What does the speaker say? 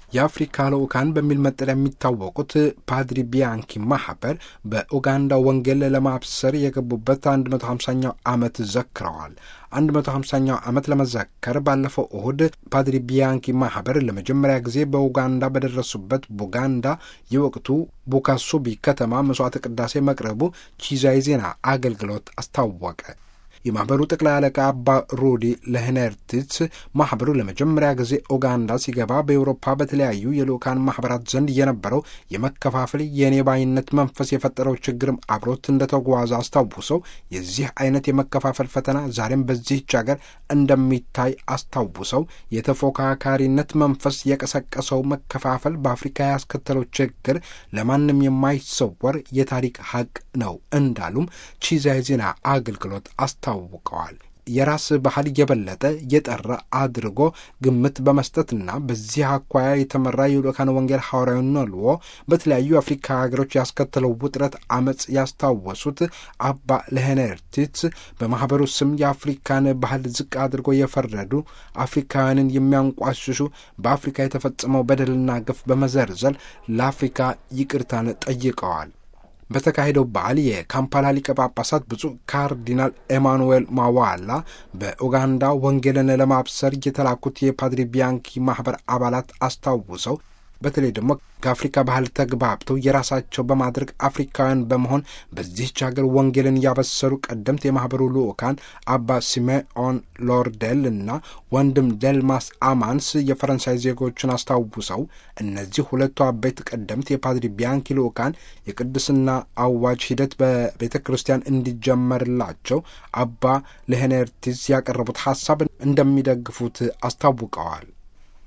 የአፍሪካ ልዑካን በሚል መጠሪያ የሚታወቁት ፓድሪ ቢያንኪ ማህበር በኡጋንዳ ወንጌል ለማብሰር የገቡበት 150ኛው ዓመት ዘክረዋል። 150ኛው ዓመት ለመዘከር ባለፈው እሁድ ፓድሪ ቢያንኪ ማህበር ለመጀመሪያ ጊዜ በኡጋንዳ በደረሱበት ቡጋንዳ የወቅቱ ቡካሱቢ ከተማ መስዋዕተ ቅዳሴ መቅረቡ ቺዛይ ዜና አገልግሎት አስታወቀ። የማህበሩ ጠቅላይ አለቃ አባ ሩዲ ለህነርትስ ማህበሩ ለመጀመሪያ ጊዜ ኡጋንዳ ሲገባ በኤውሮፓ በተለያዩ የልኡካን ማህበራት ዘንድ የነበረው የመከፋፈል የኔ ባይነት መንፈስ የፈጠረው ችግርም አብሮት እንደተጓዘ አስታውሰው የዚህ አይነት የመከፋፈል ፈተና ዛሬም በዚህች ሀገር እንደሚታይ አስታውሰው የተፎካካሪነት መንፈስ የቀሰቀሰው መከፋፈል በአፍሪካ ያስከተለው ችግር ለማንም የማይሰወር የታሪክ ሀቅ ነው እንዳሉም ቺዛይ ዜና አገልግሎት አስታውቀዋል። የራስ ባህል የበለጠ የጠራ አድርጎ ግምት በመስጠትና በዚህ አኳያ የተመራ የልኡካን ወንጌል ሐዋርያዊ ነልዎ በተለያዩ የአፍሪካ ሀገሮች ያስከተለው ውጥረት አመፅ ያስታወሱት አባ ለሄነርቲትስ በማህበሩ ስም የአፍሪካን ባህል ዝቅ አድርጎ የፈረዱ አፍሪካውያንን የሚያንቋሽሹ በአፍሪካ የተፈጸመው በደልና ግፍ በመዘርዘል ለአፍሪካ ይቅርታን ጠይቀዋል። በተካሄደው በዓል የካምፓላ ሊቀ ጳጳሳት ብፁዕ ካርዲናል ኤማኑኤል ማዋላ በኡጋንዳ ወንጌልን ለማብሰር የተላኩት የፓድሪ ቢያንኪ ማኅበር አባላት አስታውሰው በተለይ ደግሞ ከአፍሪካ ባህል ተግባብተው የራሳቸው በማድረግ አፍሪካውያን በመሆን በዚህች ሀገር ወንጌልን ያበሰሩ ቀደምት የማኅበሩ ልዑካን አባ ሲሜኦን ሎርዴል እና ወንድም ደልማስ አማንስ የፈረንሳይ ዜጎችን አስታውሰው እነዚህ ሁለቱ አበይት ቀደምት የፓድሪ ቢያንኪ ልዑካን የቅድስና አዋጅ ሂደት በቤተ ክርስቲያን እንዲጀመርላቸው አባ ለሄኔርቲስ ያቀረቡት ሀሳብ እንደሚደግፉት አስታውቀዋል።